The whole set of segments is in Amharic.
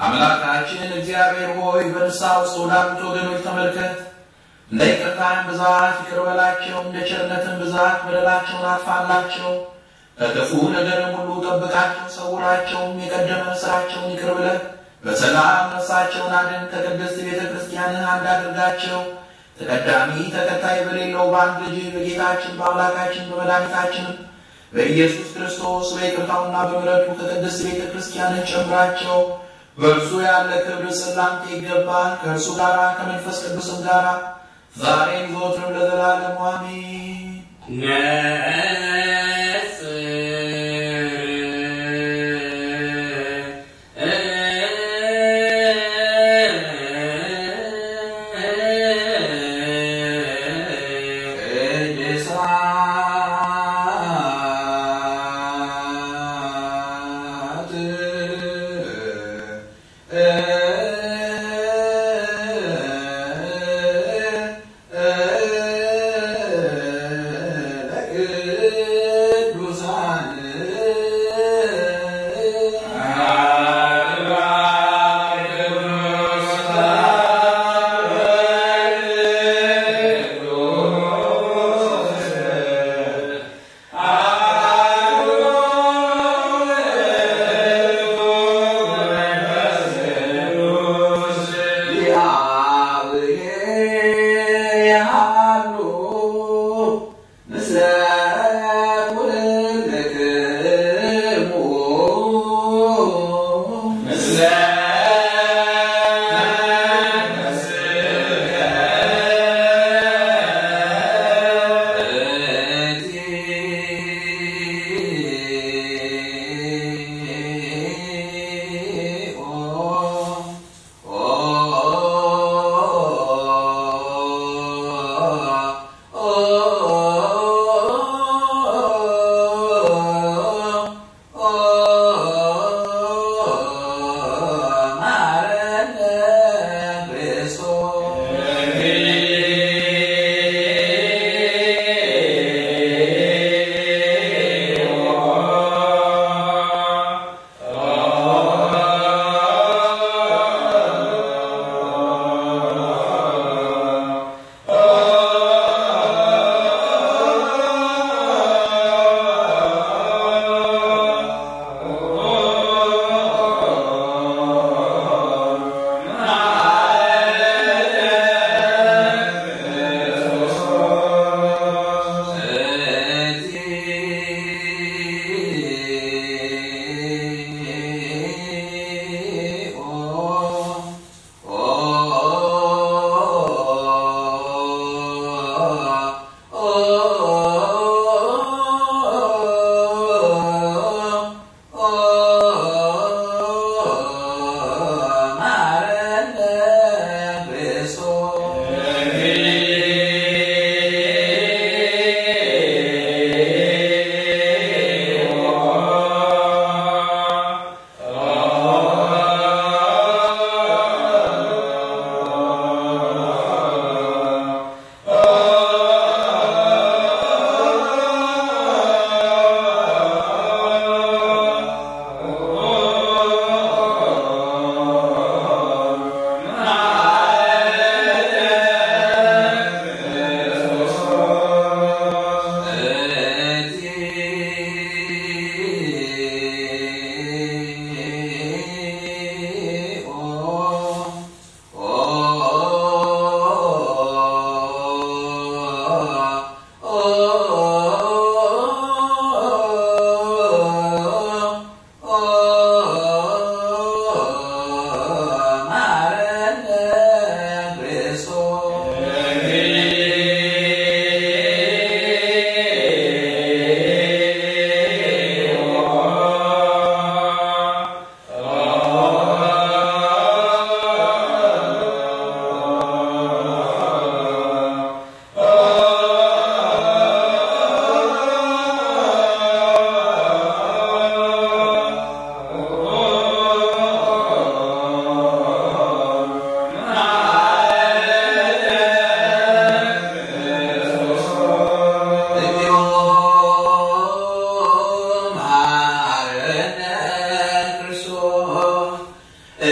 አምላካችን እግዚአብሔር ሆይ በንስሐ ውስጥ ወዳሉት ወገኖች ተመልከት። እንደ ይቅርታህም ብዛት ይቅር በላቸው፣ እንደ ቸርነትም ብዛት በደላቸውን አጥፋላቸው። ከክፉ ነገርም ሁሉ ጠብቃቸው፣ ሰውራቸውም። የቀደመ ስራቸውን ይቅር ብለህ በሰላም ነፍሳቸውን አድን። ከቅድስት ቤተ ክርስቲያንህ አንድ አድርጋቸው። ተቀዳሚ ተከታይ በሌለው በአንድ ልጅ በጌታችን በአምላካችን በመድኃኒታችንም በኢየሱስ ክርስቶስ በይቅርታውና በምሕረቱ ከቅድስት ቤተ ክርስቲያንህ ጨምራቸው። በእርሱ ያለ ክብር ስላንተ ይገባል። ከእርሱ ጋር ከመንፈስ ቅዱስም ጋር ዛሬም ዘወትርም ለዘላለሙ አሜን። አ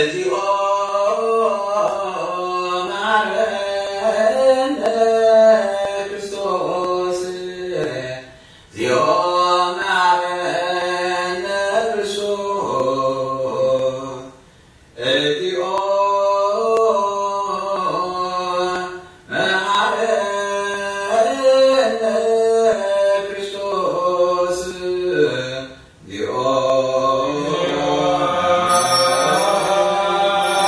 እግዚኦ መሐረነ ክርስቶስ እግዚኦ መሐረነ ክርስቶስ እግዚኦ መሐረነ ክርስቶስ እግዚኦ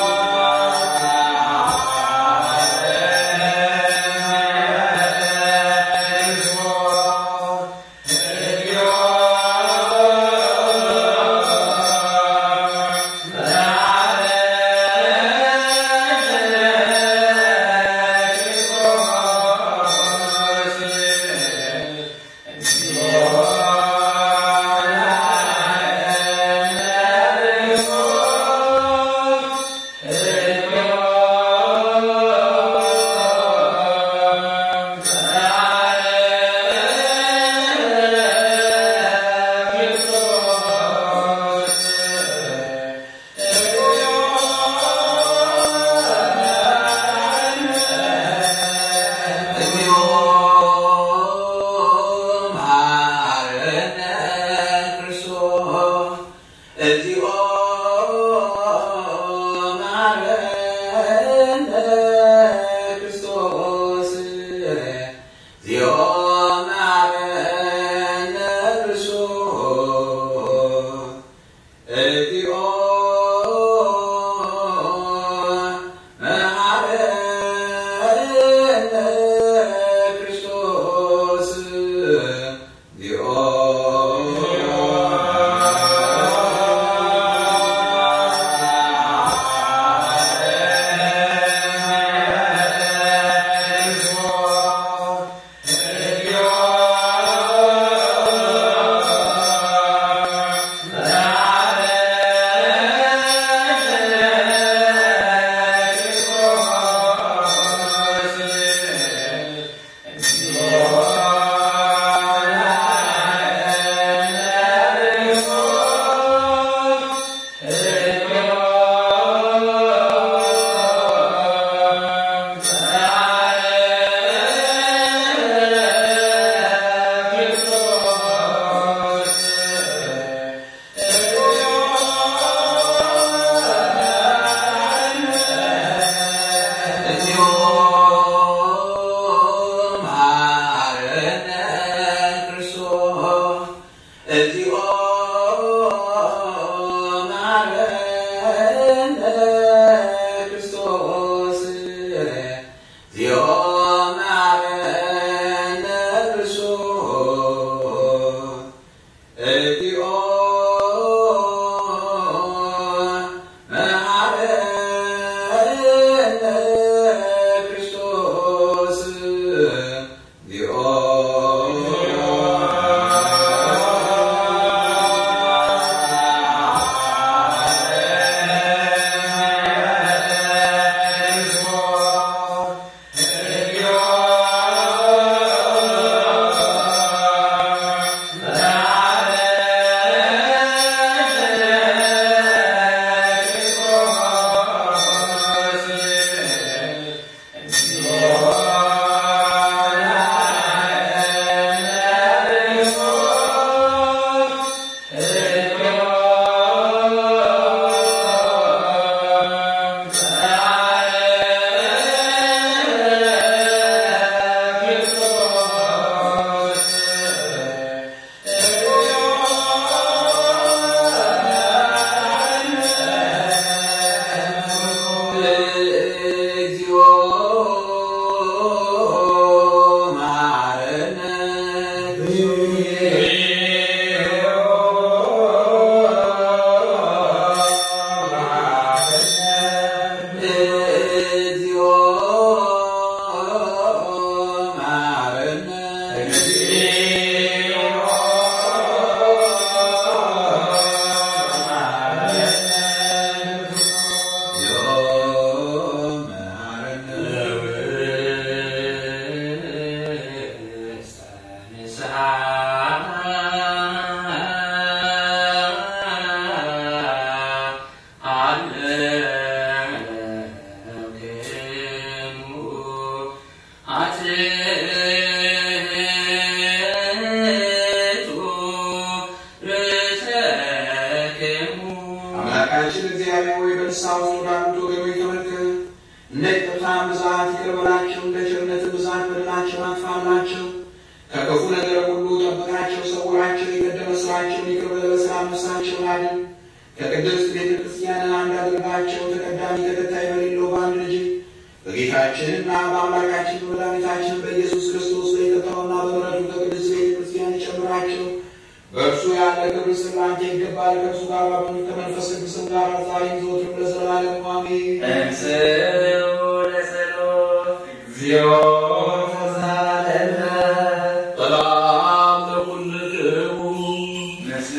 ሆይ በንስሐ ውስጥ ወዳሉት ወገኖች ተመልከት። እንደ ይቅርታህም ብዛት ይቅር በላቸው፣ እንደ ቸርነትህ ብዛት በደላቸውን አጥፋላቸው። ከክፉ ነገር ሁሉ ጠብቃቸው፣ ሰውራቸው። የቀደመ ሥራቸውን ይቅር በል፣ በሰላም ነፍሳቸውን አድን። ከቅድስት ቤተ ክርስቲያን አንድ አድርጋቸው፣ ተቀዳሚ ተከታይ በሌለው በአንድ ልጅ በጌታችንና በአምላካችን በመድኃኒታችን በኢየሱስ ክርስቶስ በይቅርታውና በምሕረቱ ከቅድስት ቤተ ክርስቲያን ይጨምራቸው። በእርሱ ያለ ክብር ስላንተ ይገባል። ከእርሱ ጋር ባሉት ከመንፈስ ቅዱስም ጋር ዛሬም ዘወትርም ለዘላለሙ አሜን። እንስኡ ለጸሎት እግዚኦ ተሳለነ ሰላም ለኩልክሙ ምስለ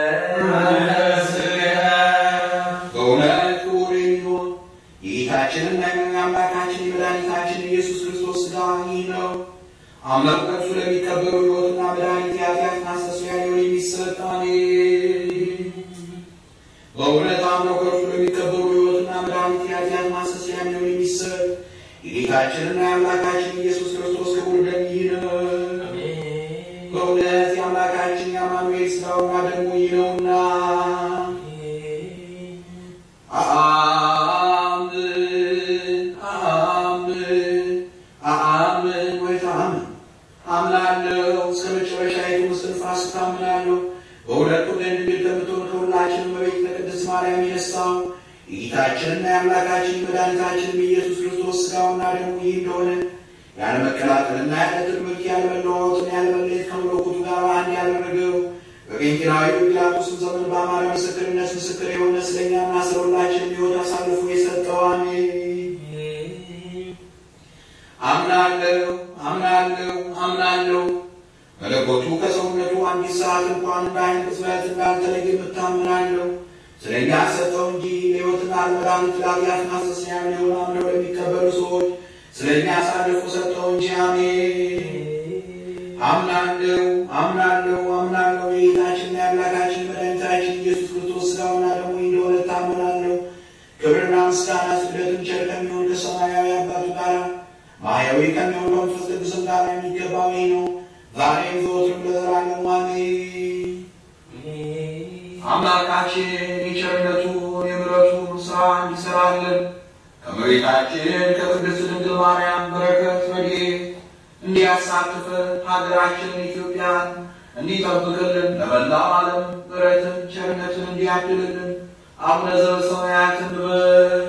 በእውነት ክቡር የሚሆን የጌታችንና የአምላካችን የመድኃኒታችን ኢየሱስ ክርስቶስ ሥጋ ይህ ነው። አምላክ ከእርሱ ለሚቀበሉ ሕይወትና መድኃኒት የኃጢአት ማስተስሪያ ሊሆን የሚሰጥ አሜን። በእውነት አምነው ከእርሱ ለሚቀበሉ ሕይወትና መድኃኒት የኃጢአት ማስተስሪያ ሊሆን የሚሰጥ የጌታችንና የአምላካችን ኢየሱስ ክርስቶስ ክቡር ደም ይህ ነው። በእውነት የአምላካችን የአማኑኤል ሥጋውና ደሙ ይህ ነውና አምን አምን አምን ወይ ታምን አምናለሁ እስከ መጨረሻይቱ እስትንፋስ ታምናለሁ። በሁለቱ ደንድ ድንግል ከምትሆን ከሁላችንም እመቤት ከቅድስት ማርያም የነሳው የጌታችንና የአምላካችን የመድኃኒታችንም የኢየሱስ ክርስቶስ ሥጋውና ደሙ ይህ እንደሆነ ያለ መቀላቀልና ያለ ትርምርት ያለ መለዋወጥን ያለ መለየት ከመለኮቱ ጋር አንድ ያደረገው በጴንጤናዊ ጲላጦስም ዘመን በአማረ ምስክርነት ምስክር የሆነ ስለኛና ስለ ሁላችንም ሕይወት አሳልፎ የሰጠው አሜን። አምናለሁ አምናለሁ አምናለሁ መለኮቱ ከሰውነቱ አንዲት ሰዓት እንኳን በዓይን ቅጽበት እንዳልተለየ የምታምናለሁ ስለ እኛ ሰጠው እንጂ ለሕይወትና ለመድኃኒት ለኃጢአት ማስተስሪያ ሊሆን አምነው ለሚቀበሉ ሰዎች ስለ እኛ አሳልፎ ሰጠው እንጂ አሜን። አምናለሁ አምናለሁ አምናለሁ የጌታችንና የአምላካችን መድኃኒታችን ኢየሱስ ክርስቶስ ሥጋውና ደሙ እንደሆነ ታምናለሁ። ክብርና ምስጋና ስግደትን ቸር ከሚሆን ከሰማያዊ አባቱ ጋር ማያዊ ከሚሆን ከመንፈስ ቅዱስም ጋር የሚገባው ይህ ነው፣ ዛሬም ዘወትርም ለዘላለሙ አሜን። አምላካችን የቸርነቱን የምሕረቱን ሥራ እንዲሠራልን ከእመቤታችን ከቅድስት ድንግል ማርያም በረከት ረድኤት እንዲያሳትፈን ሀገራችንን ኢትዮጵያን እንዲጠብቅልን ለመላው ዓለም ምሕረትን ቸርነትን እንዲያድልልን አቡነ ዘበሰማያትን በል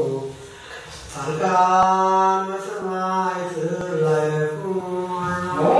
ጻድቃን በሰማዕት ላይ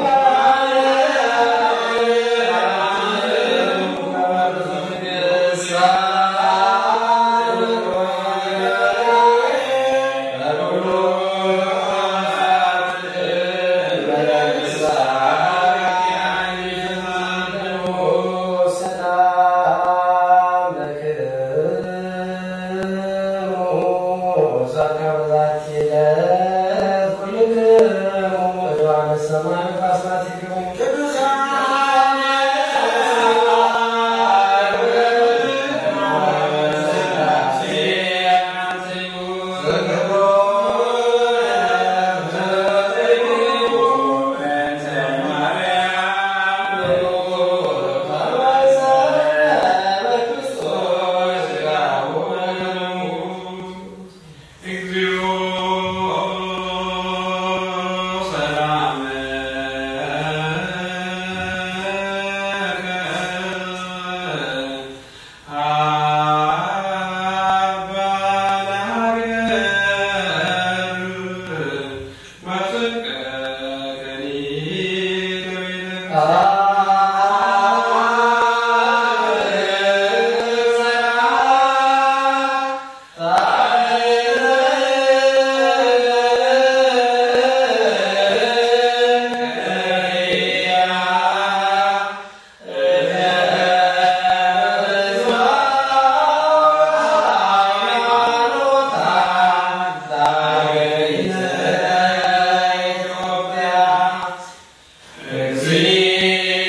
Yeah.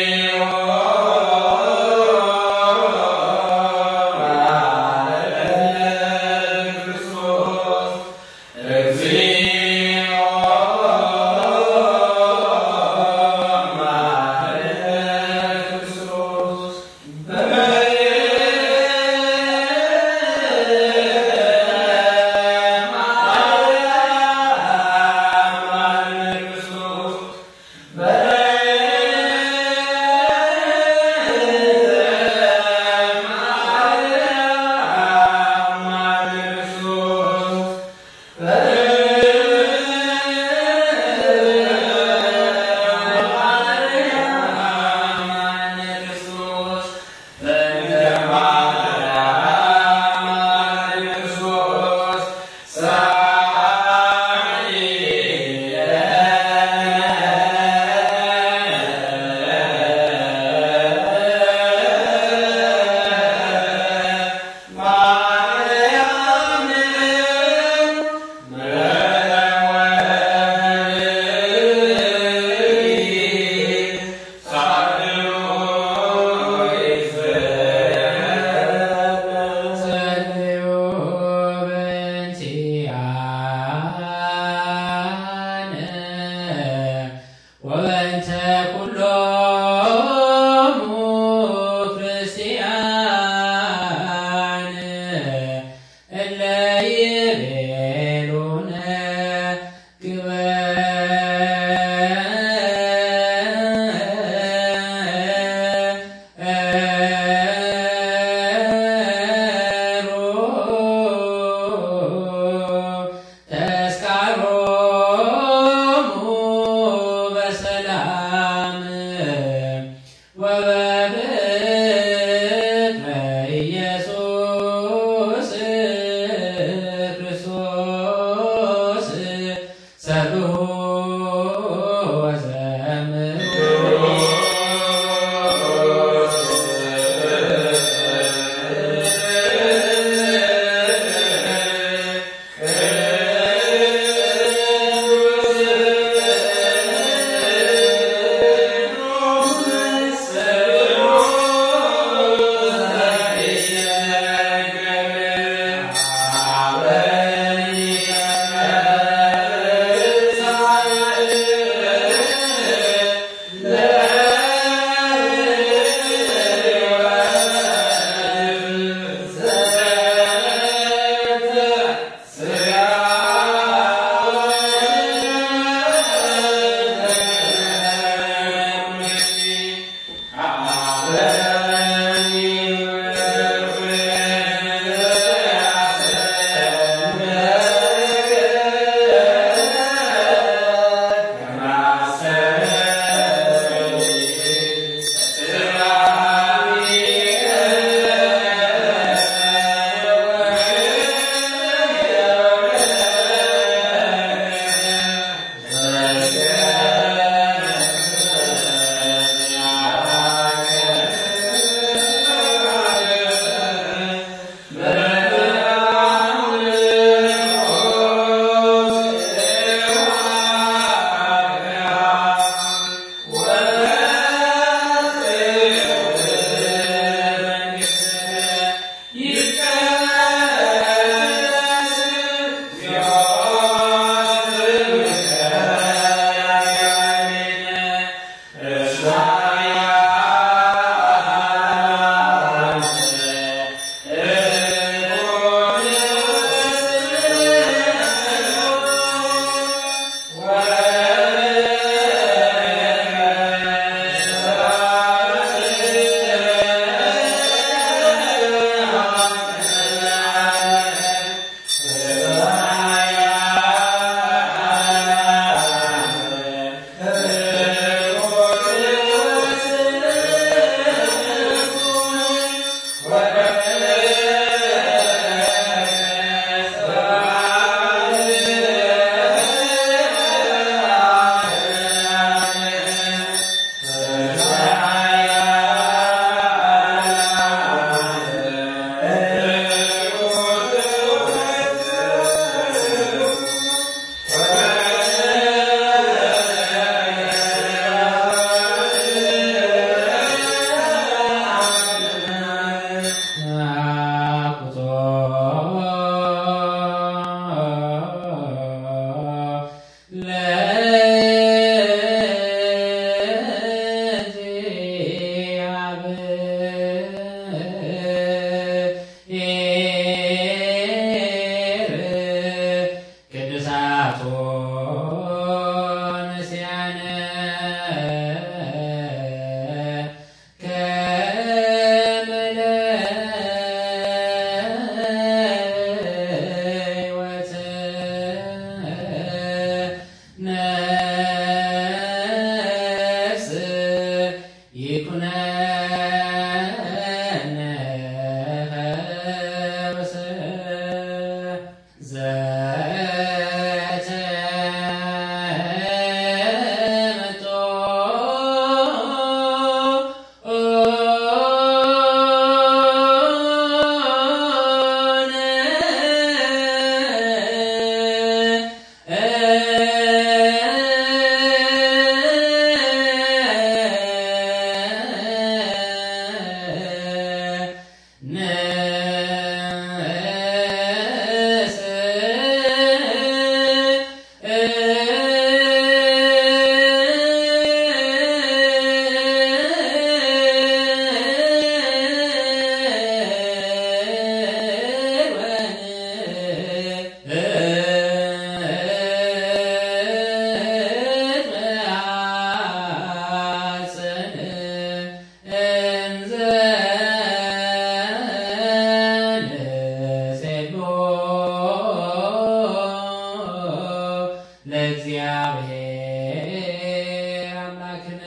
ለእግዚአብሔር አምላክነ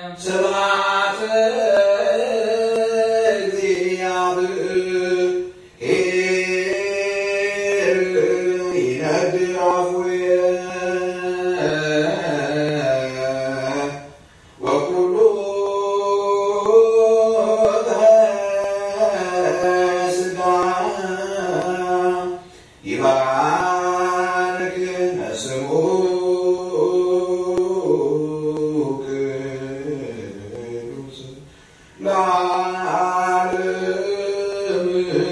ስብሐት እግዚአብሔር ይነግር አፉየ ወኩሉ ሥጋ ይባርክ ስሙ ቅዱስ ለዓለም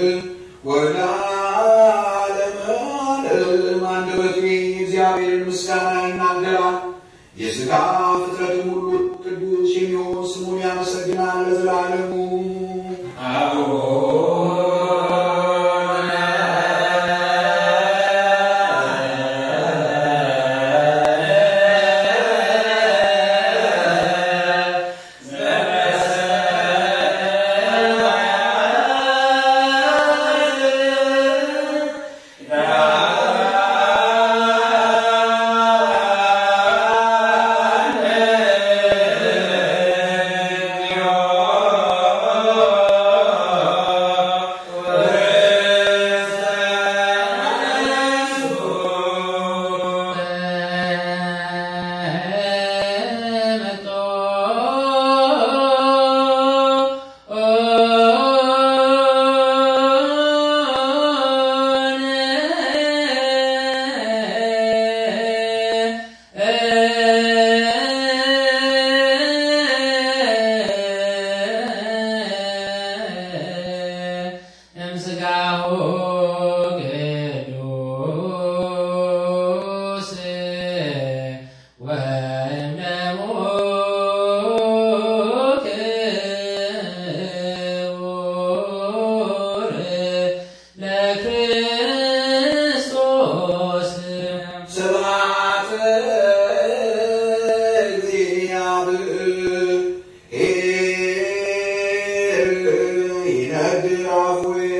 ወለዓለመ ዓለም አንደበቴ እግዚአብሔርን ምስጋና ይናገራል። የሥጋ ፍጥረትም ሁሉ ቅዱስ የሚሆን ስሙን ያመሰግናል ለዘላለሙ። ዮ ይነግር አፉየ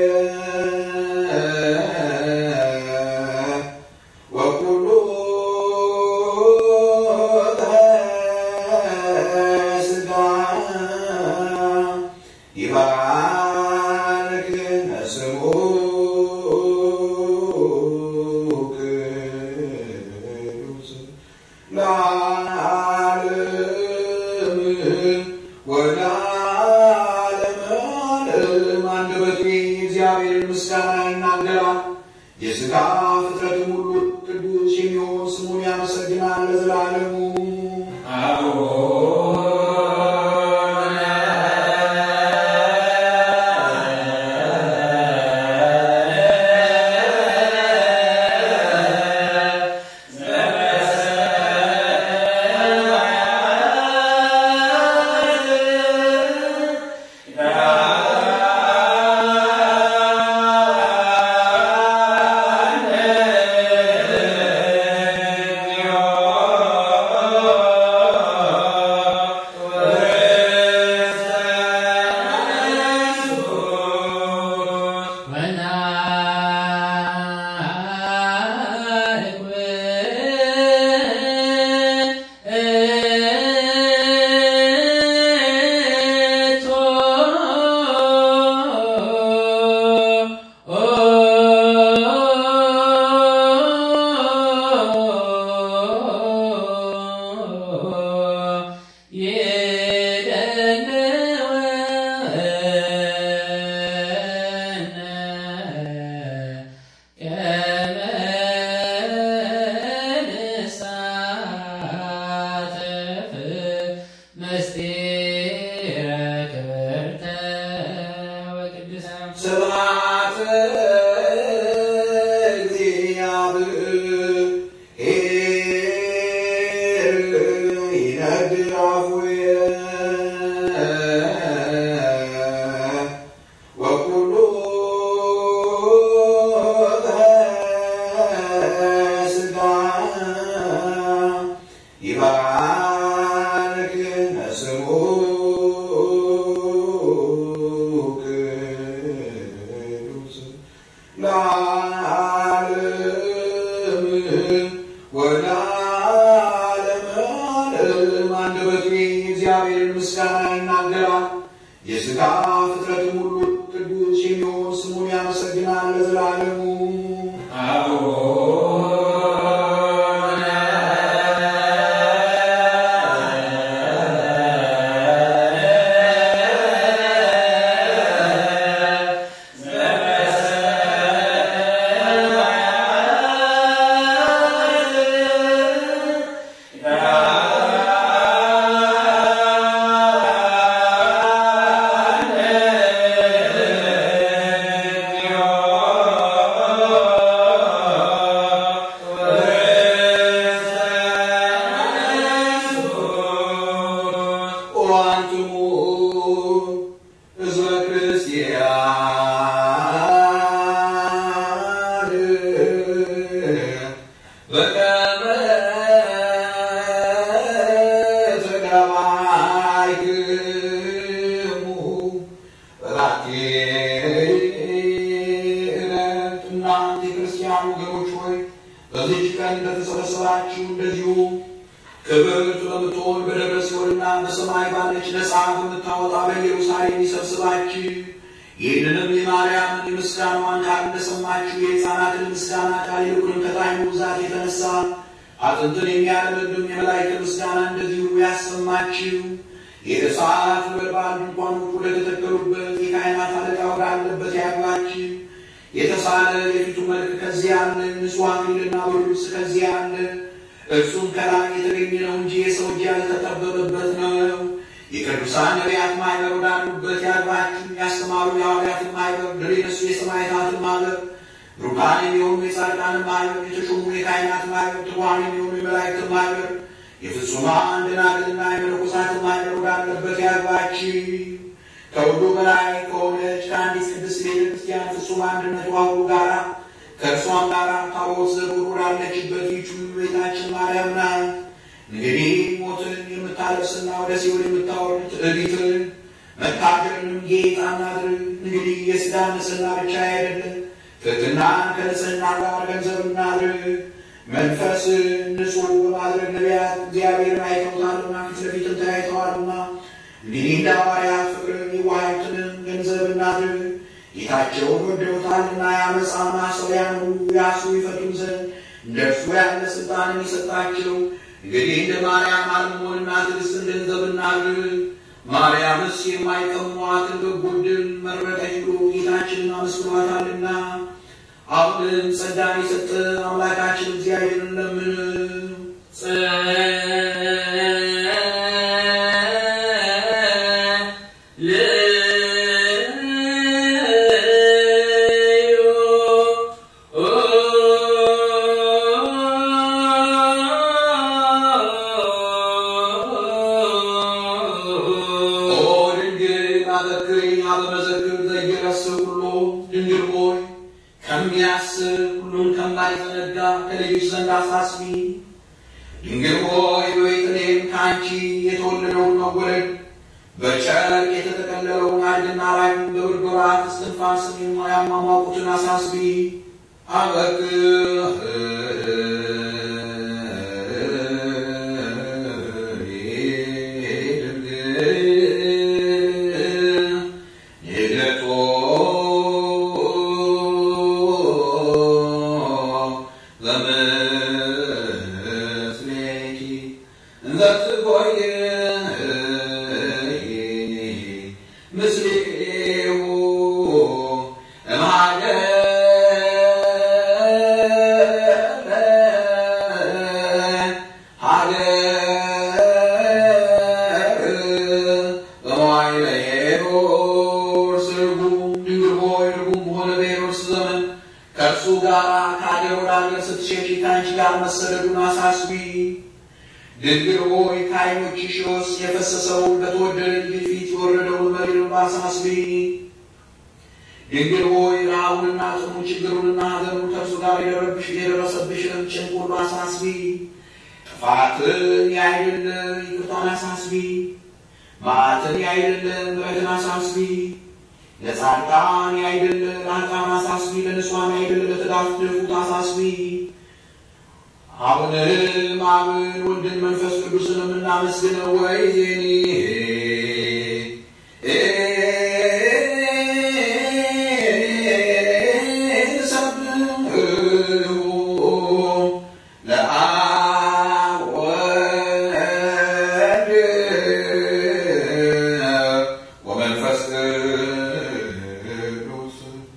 ወኩሉ ሥጋ ይባርክ ስሙ ቅዱስ ለዓለም ወለዓለም ዓለም አንደበቴ እግዚአብሔርን ምስጋና ይናገራል። የሥጋ ፍጥረትም ሁሉ ቅዱስ የሚሆን ስሙን ያመሰግናል ለዘላለሙ። ስብሐት እግዚአብሔር ይነግር አፉየ ወኩሉ ሥጋ ይባርክ ስሙ ቅዱስ ለዓለም ወለዓለም ዓለም አንደበቴ እግዚአብሔርን ምስጋና ይናገራል። የሥጋ ፍጥረትም ሁሉ ቅዱስ የሚሆን ስሙን ያመሰግናል ለዘላለሙ። ወአንትሙ ሕዝበ ክርስቲያን በከመ ተጋባይክሙ በዛቲ ዕለት እናንተ የክርስቲያን ወገኖች ሆይ በዚህች ቀን እንደተሰበሰባችሁ እንደዚሁ ክብርት በምትሆን በደብረ ሲኦልና በሰማይ ባለች ነፃ በምታወጣ በኢየሩሳሌም ይሰብስባችሁ። ይህንንም የማርያምን የምስጋናዋን ቃል እንደሰማችሁ የሕፃናትን ምስጋና ቃል ይልቁንም ከጣዕሙ ብዛት የተነሳ አጥንትን የሚያለመልም የመላእክትን ምስጋና እንደዚሁ ያሰማችሁ። የእሳት ነበልባል ድንኳኖች ወደ ተተከሉበት የካህናት አለቃ ወዳለበት ያግባችሁ። የተሳለ የፊቱ መልክ ከዚያ አለ፣ ንጹሕ አክሊልና ብሩህ ልብስ ከዚያ አለ። እርሱም ከላይ የተገኘ ነው እንጂ የሰው እጅ ያልተጠበበበት ነው። የቅዱሳን ነቢያት ማህበር ወዳሉበት ያግባችሁ። ያስተማሩ የሐዋርያትን ማህበር፣ ድል የነሱ የሰማዕታትን ማህበር፣ ብሩካን የሚሆኑ የጻድቃንን ማህበር፣ የተሾሙ የካህናት ማህበር፣ ትጉሃን የሚሆኑ የመላእክትን ማህበር፣ የፍጹማን ደናግልና የመነኮሳትን ማህበር ወዳለበት ያግባችሁ። ከሁሉ በላይ ከሆነች ከአንዲት ቅድስት ቤተ ክርስቲያን ፍጹም አንድነቷ ሁሉ ጋራ ከእርሷም ጋር ታቦት ዘሩር ወዳለችበት ይቹ ቤታችን ማርያም ናት። እንግዲህ ሞትን የምታለብስና ወደ ሲኦል የምታወርድ ትዕቢትን መታገርንም ጌጥ አናድርግ። እንግዲህ የሥጋ ንጽሕና ብቻ አይደለም፣ ትሕትናን ከንጽሕና ጋር ገንዘብ እናድርግ። መንፈስ ንጹሕ በማድረግ ነቢያት እግዚአብሔርን አይተውታልና ፊት ለፊትም ተያይተዋልና እንግዲህ እንደ ሐዋርያት ፍቅርን የዋሃይትንም ገንዘብ እናድርግ። ጌታቸውን ወደውታልና የዓመፃ ማሰሪያን ሁሉ ያሱ ይፈቱን ዘንድ እንደ እርሱ ያለ ሥልጣንን የሰጣቸው እንግዲህ እንደ ማርያም አልሞንና ትዕግሥትን ገንዘብ እናድርግ። ማርያምስ የማይቀሟትን በጎ ዕድል መረጠች ብሎ ጌታችንን አመስግኗታልና አሁንም ጸጋን የሰጠ አምላካችን እግዚአብሔርን ለምን ኦ ድንግል አበክሪ አበመዘክር ዘይረስብ ሁሉ ድንግል ሆይ ከሚያስብ ሁሉን ከማይዘነጋ ከልጅሽ ዘንድ አሳስቢ። ድንግል ሆይ በቤተልሔም ከአንቺ የተወለደውን መወለድ በጨርቅ የተጠቀለለውን አድግና ላይ በብርድ ወራት እስትንፋስን የማያሟሟቁትን አሳስቢ። ከእርሱ ጋር ከአገር ወደ አገር ስትሸሽ ከአንቺ ጋር መሰደዱን አሳስቢ። ድንግል ሆይ ከዓይኖችሽ ውስጥ የፈሰሰውን በተወደደ ልጅ ፊት የወረደውን መሪር እንባ አሳስቢ። ድንግል ሆይ ረሃቡንና ጥሙን ችግሩንና ሐዘኑን ከእርሱ ጋር የደረብሽ የደረሰብሽን ጭንቅ ሁሉ አሳስቢ። ጥፋትን ያይደለ ይቅርታን አሳስቢ። መዓትን ያይደለ ምሕረትን አሳስቢ። ለጻድቃን ያይደለ ለኃጥአን አሳስቢ። ለንጹሐን ያይደለ ለተዳፉት አሳስቢ። አሁንም አብን ወልድን መንፈስ ቅዱስን የምናመስግነው ወይኔ ለአብ ወወልድ ወመንፈስ ቅዱስ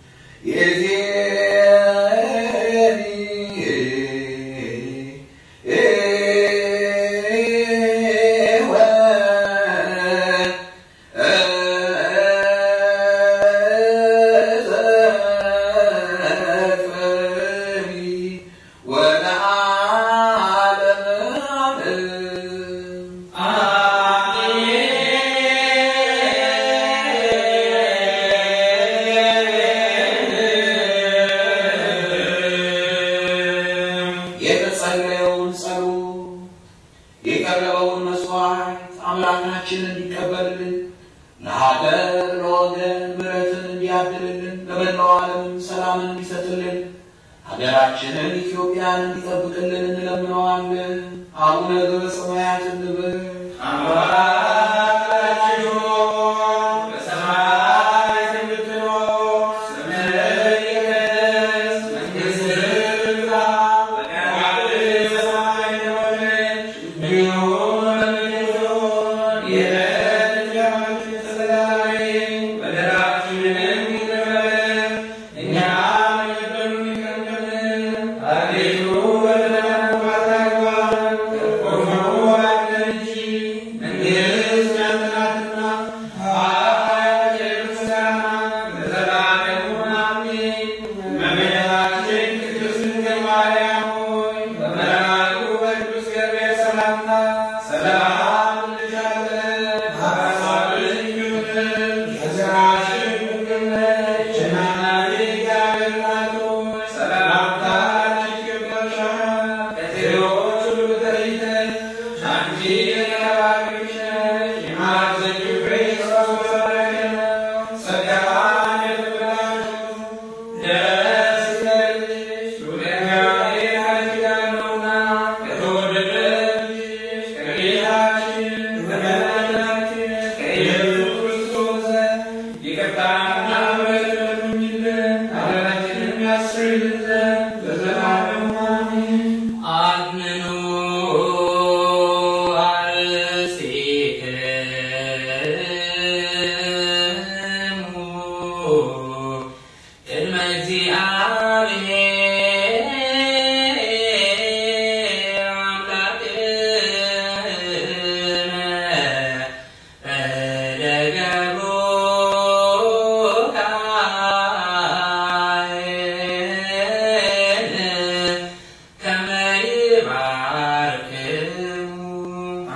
የተጸለየውን ጸሎት የቀረበውን መስዋዕት አምላካችን እንዲቀበልልን ለሀገር ለወገን ምሕረትን እንዲያድልልን ለመላው ዓለምም ሰላምን እንዲሰጥልን ሀገራችንን ኢትዮጵያን እንዲጠብቅልን እንለምነዋለን። አቡነ ዘበሰማያት እንበል። አባታችን ሆይ በሰማይ የምትኖር ስምህ ይቀደስ፣ መንግሥትህ ትምጣ፣ ፈቃድህ በሰማይ እንደሆነች እንዲሁ በምድር ትሁን። የዕለት እንጀራችንን ስጠን ዛሬ፣ በደላችንንም ይቅር በለን እኛም የበደሉንን ይቅር እንደምንል። አቤቱ ወደ ፈተና አታግባን፣ ከክፉ አድነን እንጂ መንግሥት አድምኑ አርሴክሙ ቅድመ እግዚአብሔር አምላክነ በደገብሮ ካህን ከመ ይባርክሙ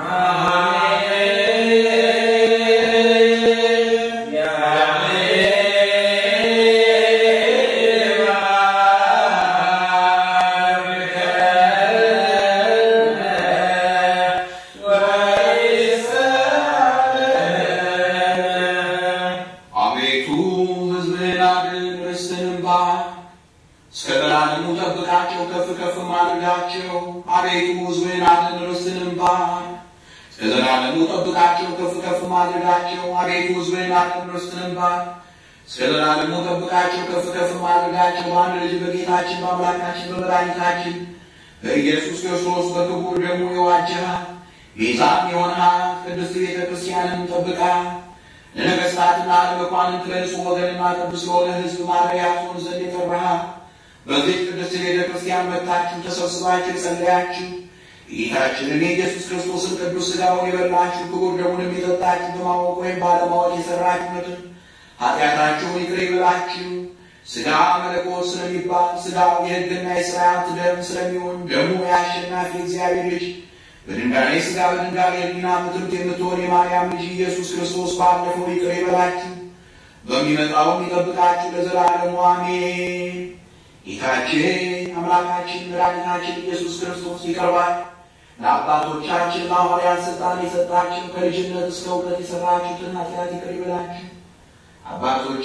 አቤቱ ሕዝብህን አድን፣ ርስትህንም ባርክ። እስከ ዘላለሙ ጠብቃቸው፣ ከፍ ከፍ አድርጋቸው። አቤቱ ሕዝብህን አድን፣ ርስትህንም ባርክ። እስከ ዘላለሙ ጠብቃቸው፣ ከፍ ከፍ አድርጋቸው። አቤቱ ሕዝብህን አድን፣ ርስትህንም ባርክ። እስከ ዘላለሙ ጠብቃቸው፣ ከፍ ከፍ አድርጋቸው። በአንድ ልጅ በጌታችን በአምላካችን በመድኃኒታችን በኢየሱስ ክርስቶስ በክቡር ደሙ የዋጀሃት ቤዛም የሆንሃት ቅድስት ቤተ ክርስቲያንን ጠብቃ ለነገሥታትና ለመኳንንት ለንጹሕ ወገንና ቅዱስ ለሆነ ሕዝብ ማደሪያ ትሆን ዘንድ የጠራሃት በዚህ ቅድስት ቤተ ክርስቲያን መጥታችሁ ተሰብስባችሁ የጸለያችሁ ጌታችንን የኢየሱስ ክርስቶስን ቅዱስ ሥጋውን የበላችሁ ክቡር ደሙንም የጠጣችሁ በማወቅ ወይም ባለማወቅ የሠራችሁትን ኃጢአታችሁን ይቅር ይበላችሁ። ሥጋ መለኮት ስለሚባል ሥጋው የሕግና የሥርዓት ደም ስለሚሆን ደሙ የአሸናፊ እግዚአብሔር ልጅ በድንጋሌ ሥጋ በድንጋሌ ሕሊና ምትምት የምትሆን የማርያም ልጅ ኢየሱስ ክርስቶስ ባለፈው ይቅር ይበላችሁ በሚመጣውም ይጠብቃችሁ ለዘላለሙ አሜን። ጌታችን አምላካችን መድኃኒታችን ኢየሱስ ክርስቶስ ይቀርባል። ለአባቶቻችን ለሐዋርያት ሥልጣን የሰጣችሁ ከልጅነት እስከ እውቀት የሠራችሁትን ኃጢአት ይቅር ይበላችሁ። አባቶቼ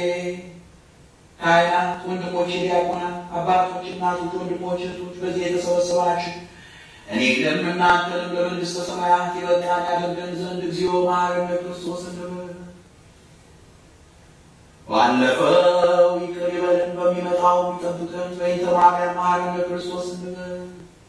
ካህናት፣ ወንድሞቼ ዲያቆናት፣ አባቶች፣ እናቶች፣ ወንድሞች፣ እህቶች በዚህ የተሰበሰባችሁ እኔንም እናንተንም ለመንግሥተ ሰማያት የበቃን ያደርገን ዘንድ እግዚኦ መሐረነ ክርስቶስ እንበል። ባለፈው ይቅር ይበለን በሚመጣው ይጠብቀን በይተ ማርያም መሐረነ ክርስቶስ እንበል።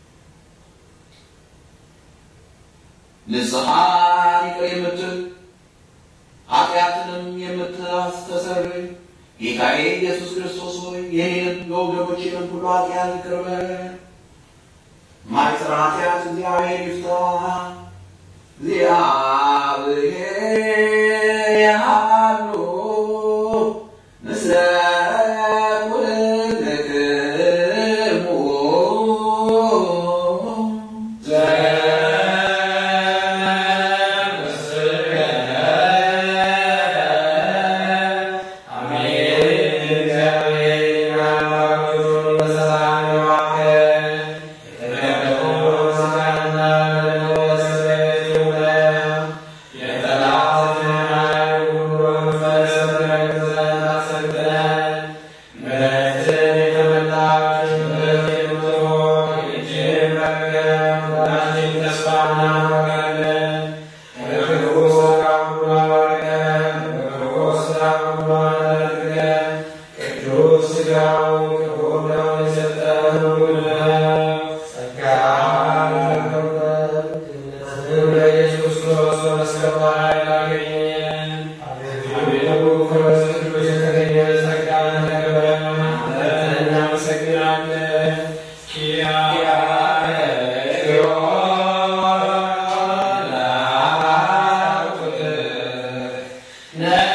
ንስሐን ይቅር የምትል ኃጢአትንም የምታስተሰርይ ጌታዬ ኢየሱስ ክርስቶስ ሆይ የኔንም የወገኖቼንም ሁሉ ኃጢአት ይቅር በለን። ማይሰራ ኃጢአት እግዚአብሔር ይፍታ። እግዚአብሔር ያሉ ምስለ ኩልክሙ Yeah.